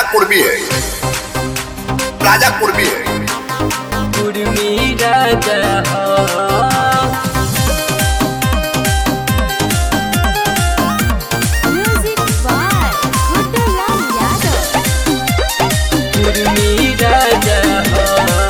पूर्वी है राजा पूर्वी है कुर्मी राजा हो Music by Kutulam Yadav. Kurmi राजा हो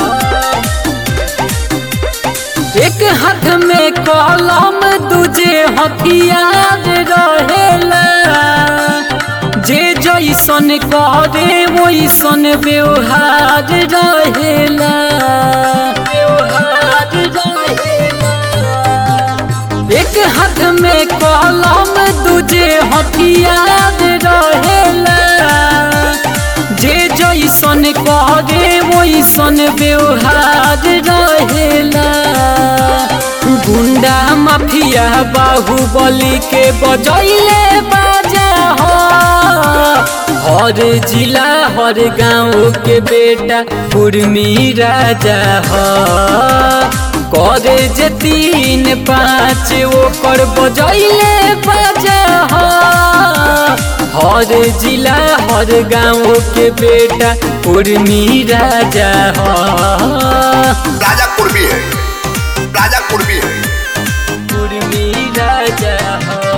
एक हाथ में कलम दूजे हथियार रहेला जे जैसन करे वैसन व्यवहार रहेला व्यवहार रहेला एक हाथ में कलम दूजे हथियार रहेला जे जैसन करे वैसन व्यवहार रहेला गुंडा माफिया बाहुबली के बजैले बाजा हो हर जिला हर गांव के बेटा कुर्मी राजा हो करे जे तीन पाँच ओकर बजैले बाजा हो हर जिला हर गांव के बेटा कुर्मी राजा हो राजा पूर्वी है राजा पूर्वी है कुर्मी राजा हो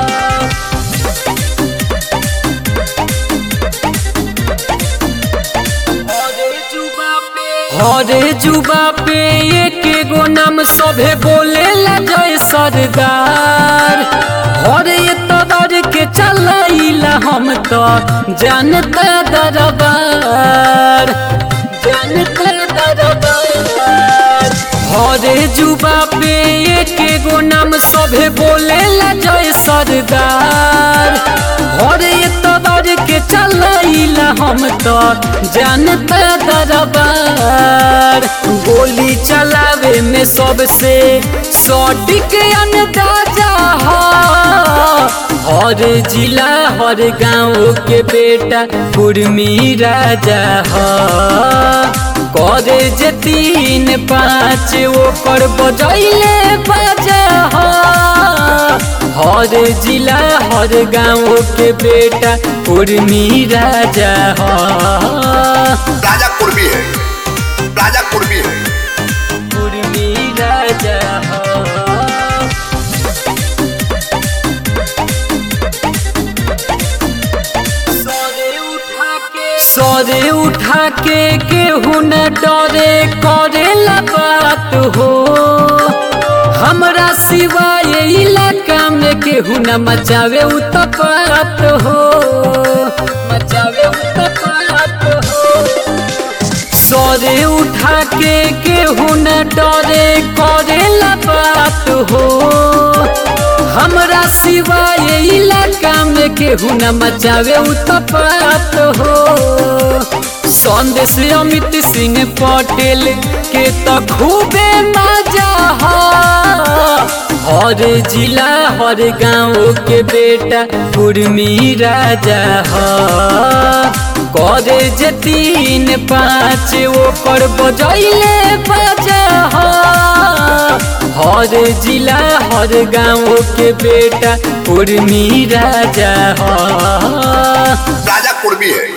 हरे जुबा पे एक गो नाम सभे बोले जय सरदार हरे तदर के चलैला हम तो जानता दरबार जानता दरबार हरे जुबा पे एक गो नाम सभे बोले जय सरदार हरे तदर के चलैला हम तो जानता दरबार गोली चलावे में सबसे सटीक अंदाजा हो हर जिला हर गांव के बेटा कुर्मी राजा हो करे जे तीन पाँच ओकर बजैले बाजा हो हर जिला हर गांव के बेटा कुर्मी राजा हो राजा पूर्वी है राजा पूर्वी है कुर्मी राजा हो सरे उठा के केहू न डरे करेला बात हो हमरा सिवाय इलाका में केहू न मचावे उत्पात हो मचावे उत्पात हो सरे उठा के केहू न डरे करेला बात हो हमरा सिवाय इलाका में केहू न मचावे उत्पात हो संदेश अमित सिंह पटेल के तो खूबे मजा हो हर जिला हर गांव के बेटा कुर्मी राजा हो करे जे तीन पाँच ओकर बजैले बाजा हो हर जिला हर गांव के बेटा कुर्मी राजा हो राजा पूर्वी है